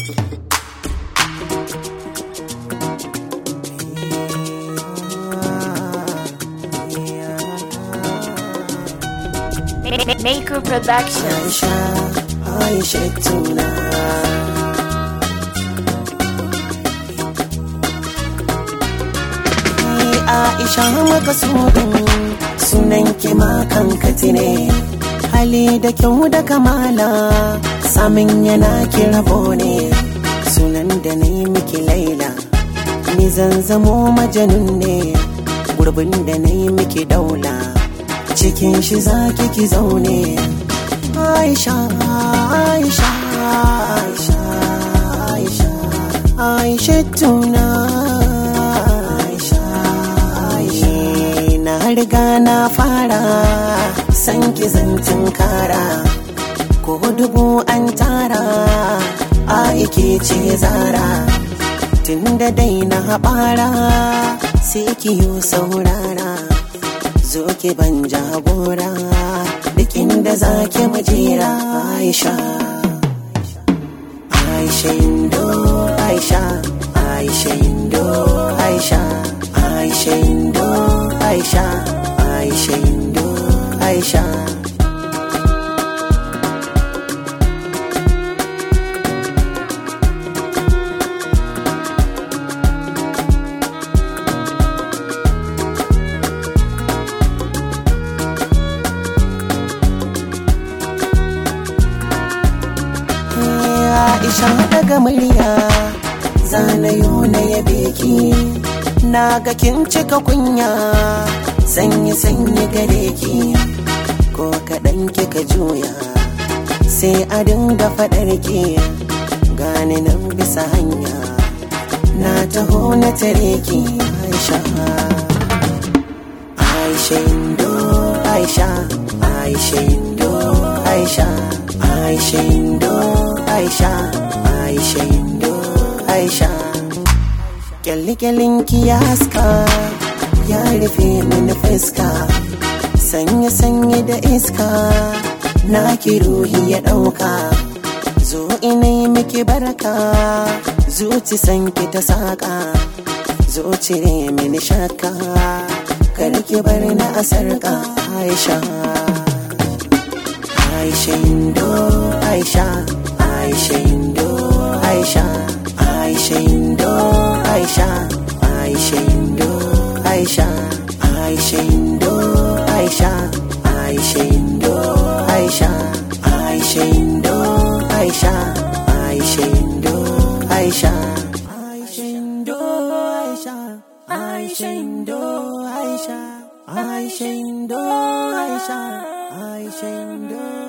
Maker Production. Aisha, Aisha tuna. Ni Aisha makasudin sunan ki ma kankati ne. Hali da kyau da kamala samin yana ki rabo ne. Sunan da na yi miki laila, ni zan zamo majanun ne. Gurbin da na yi miki daula. cikin shi zaki ki zaune Aisha Aisha Aisha Aisha Aisha tuna Aisha Aisha na riga na fara san ki zancin kara ko dubu an tara aiki ce zara tun da dai na haɓara sai ki yi saurara zo ki ban jagora duk inda za ki majera aisha aisha indo aisha aisha indo aisha aisha indo aisha aisha indo aisha Aisha daga murya zanayo na yabe ki na ga kin cika kunya sanyi sanyi gare ki ko kaɗan kika juya sai a dinga faɗar ki gane nan bisa hanya na taho na tare ki Aisha Aisha Indo Aisha Aisha Indo Aisha Aisha Indo Aisha Aisha Indo Aisha Kyalli ki ya haska ya rufe mini fuska sanye sanye da iska na ki ruhi ya ɗauka zo ina yi miki barka zuci sanki ta saƙa zo cire mini shakka kar ki bar na asarka Aisha Aisha Indo Aisha Aisha Indo Aisha Aisha Indo Aisha Aisha Indo Aisha Aisha Indo Aisha Aisha Indo Aisha Aisha Indo Aisha Aisha Indo Aisha Aisha Indo Aisha Aisha Indo Aisha Aisha Indo Aisha Aisha Indo